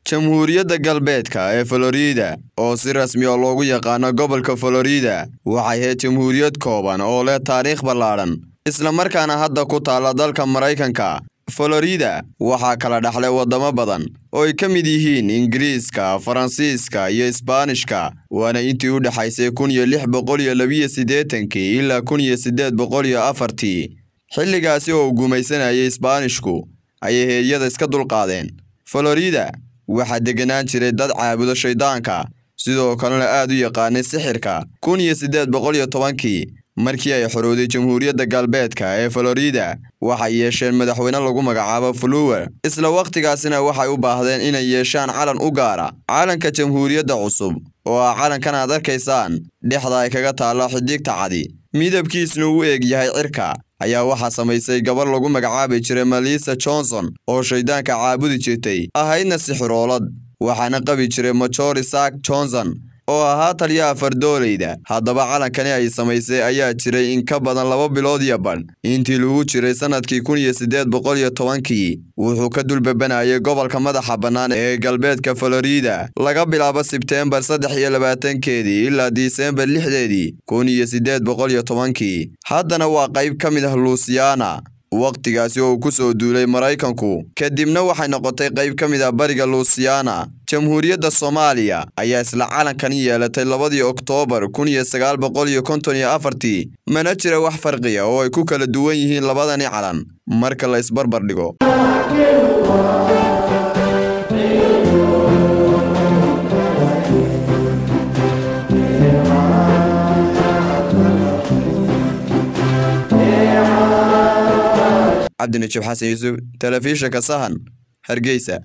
jamhuuriyadda galbeedka ee Florida oo si rasmi ah loogu yaqaano gobolka Florida waxay ahayd jamhuuriyad kooban oo leh taariikh ballaaran isla markaana hadda ku taala dalka Maraykanka Florida waxaa kala dhaxlay wadamo badan oo ay ka mid yihiin Ingiriiska, Faransiiska iyo Isbaanishka waana intii u dhaxaysay kun iyo lix boqol iyo labiyo siddeetankii ilaa kun iyo siddeed boqol iyo afartii xilligaasi oo uu gumaysanayay Isbaanishku ayay heeyada iska dulqaadeen Florida waxaa deganaan jiray dad caabudo shaydaanka sidoo kalena aad u yaqaanay sixirka kun iyo siddeed boqol iyo tobankii markii ay xorowday jamhuuriyadda galbeedka ee Florida waxay yeesheen madaxweyne lagu magacaabo Flower isla waqtigaasina waxay u baahdeen inay yeeshaan calan u gaara calanka jamhuuriyadda cusub oo ah calankan aad arkaysaan dhexda ay kaga taalla xidigta cadi midabkiisuna uu eeg yahay cirka ayaa waxaa samaysay gabar lagu magacaabi jiray Melissa Johnson oo shaydaanka caabudi jirtay ahaydna sixiroolad waxaana qabi jiray Major Isaac Johnson oo ahaa taliyaha fardoolayda haddaba calankani ay samaysay ayaa jiray in ka badan laba bilood iyo badh intii lagu jiray sanadkii kun iyo siddeed boqol iyo tobankii wuxuu ka dulbebanayay gobolka madaxa bannaan ee galbeedka Florida laga bilaabo Sebteembar saddex iyo labaatankeedii ilaa Diseembar lixdeedii kun iyo siddeed boqol iyo tobankii haddana waa qayb ka mid ah Louisiana waqtigaasi oo uu ku soo duulay Maraykanku kadibna waxay noqotay qayb ka mid ah bariga Louisiana jamhuuriyadda Soomaaliya ayaa isla calankani yeelatay labadii Oktoobar kun iyo sagaal boqol iyo konton iyo afartii mana jira wax farqiya oo ay ku kala duwan yihiin labadani calan marka la isbarbar dhigo cabdinajib xasan yuusuf telefishinka sahan hargeysa